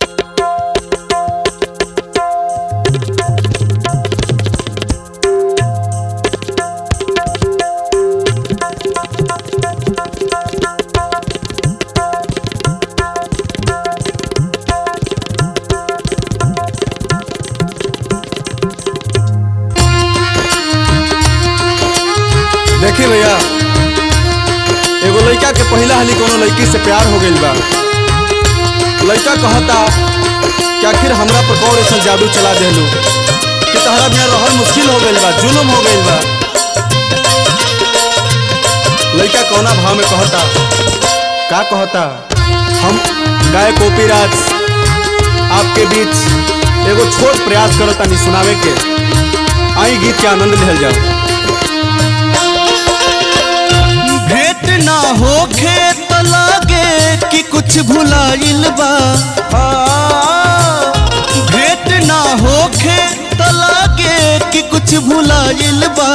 देखी भैया एगो लड़का के पहिला हाली कोनो लड़की से प्यार हो गइल बा लड़का कहता कि आखिर हमरा पर कौन ऐसा जादू चला देलू कि तहरा बिना रहल मुश्किल हो गइल बा जुलुम हो गइल बा लड़का कौना भाव में कहता का कहता हम गाय कोपीराज आपके बीच एगो छोट प्रयास करता नहीं सुनावे के आई गीत के आनंद लेल जाओ भेंट ना होखे त लागे कि कुछ भुलाइल बा भेंट ना होखे त लागे कि कुछ भुलाइल बा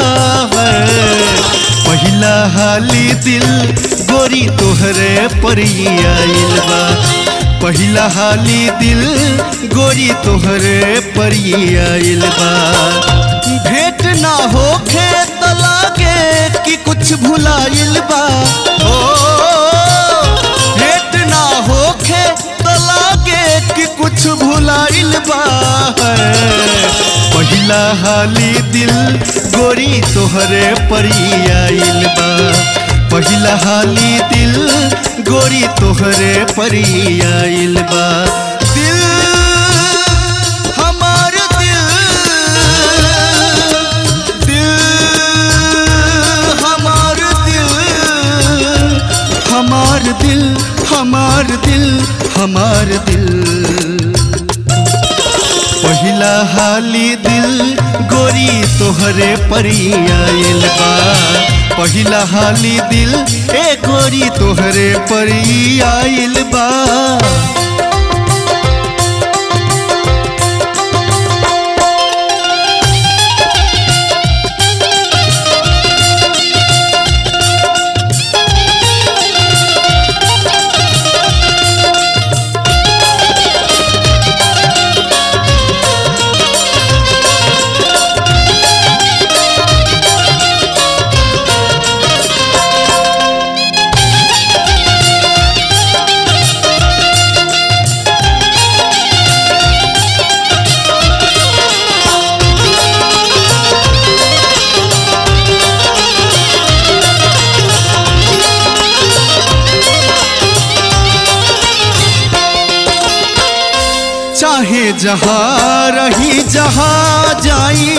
पहिला हाली दिल गोरी तोहरे पर ही आइल बा पहिला हाली दिल गोरी तोहरे पर ही आइल बा भेंट ना होखे त लागे कि कुछ भुलाइल बा ओ भेंट ना होखे त लागे कि कुछ भुलाइल बा पहिला हाली दिल गोरी तोहरे परी आइल बा पहिला हाली दिल गोरी तोहरे परी आइल बा दिल हमार दिल दिल हमार दिल हमार दिल हमार दिल हमार दिल पहिला हाली दिल गोरी तोहरे परी आइल बा पहिला हाली दिल ए गोरी तोहरे परी आइल बा चाहे जहाँ रही जहाँ जाई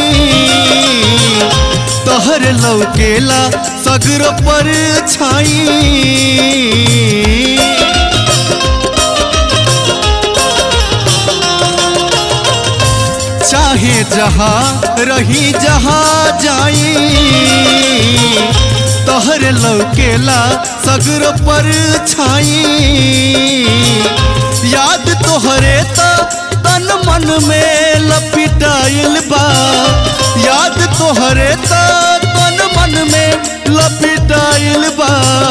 तहर लौकेला सगर पर छाई चाहे जहाँ रही जहाँ जाई तहर लौकेला सगर पर छाई याद तोहरे त तन मन में लपिटाइल बा याद तोहरे त तन मन में लपिटाइल बा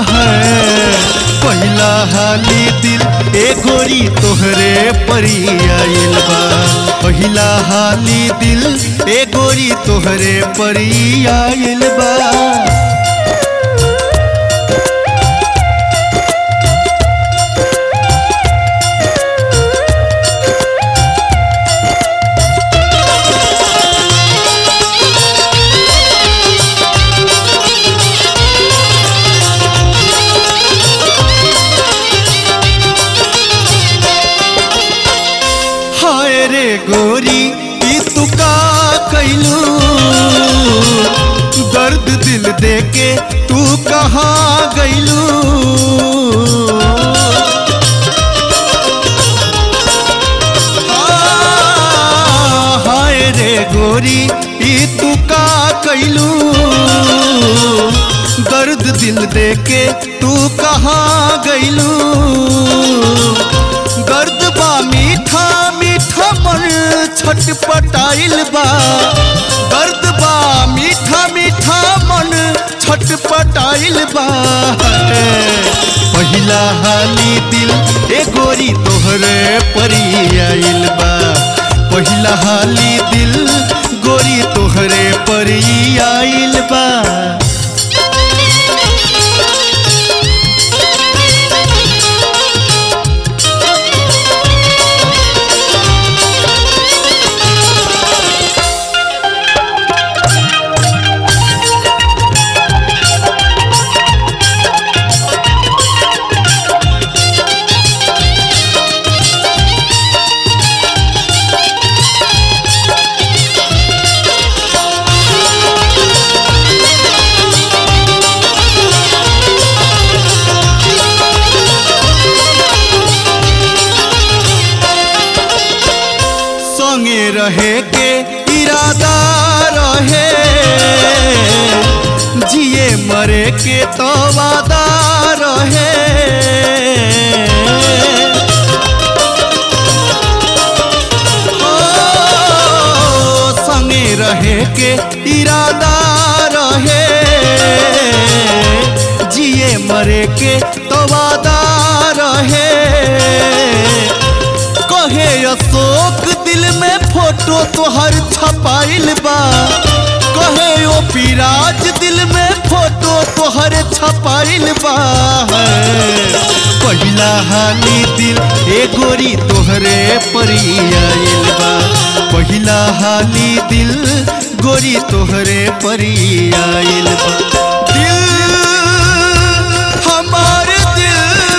पहिला हाली दिल ए गोरी तोहरे परी आइल बा पहिला हाली दिल ए गोरी तोहरे परी आइल बा हाय रे गोरी ई तू का कैलू दर्द दिल दे के तू कहाँ गैलू हाय रे गोरी ई तू का कैलू दर्द दिल दे के तू कहाँ गैलू दर्द बा मीठा मीठा मन छटपटाइल बा दर्द बा मीठा मीठा मन छट छटपटाइल बा पहिला हाली दिल ए गोरी तोहरे परी आइल बा पहिला हाली दिल गोरी तोहरे परी आइल बा संगे रहे के इरादा रहे जिए मरे के तो वादा रहे ओ, संगे रहे के इरादा रहे जिए मरे के तो वादा रहे कहे अशोक दिल में फोटो तोहर छपाइल बा कहे ओ पिराज दिल में फोटो तोहर छपाइल बा पहिला हाली दिल ए गोरी तोहरे परी आइल बा पहिला हाली दिल गोरी तोहरे परी आइल बा दिल हमार दिल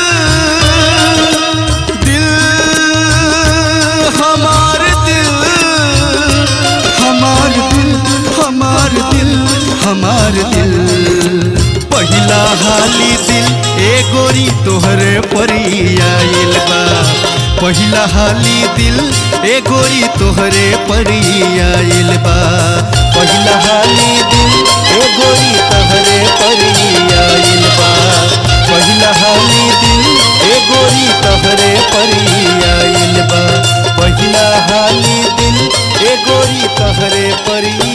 दिल हमार दिल हमार दिल हमार दिल हमार दिल पहिला हाली दिल ए गोरी तोहरे परी आइल बा पहिला हाली दिल ए गोरी तोहरे परी आइल बा पहिला हाली दिल ए गोरी तोहरे परी आइल बा पहिला हाली दिल ए गोरी तोहरे परी आइल बा पहिला हाली दिल ए गोरी तोहरे परी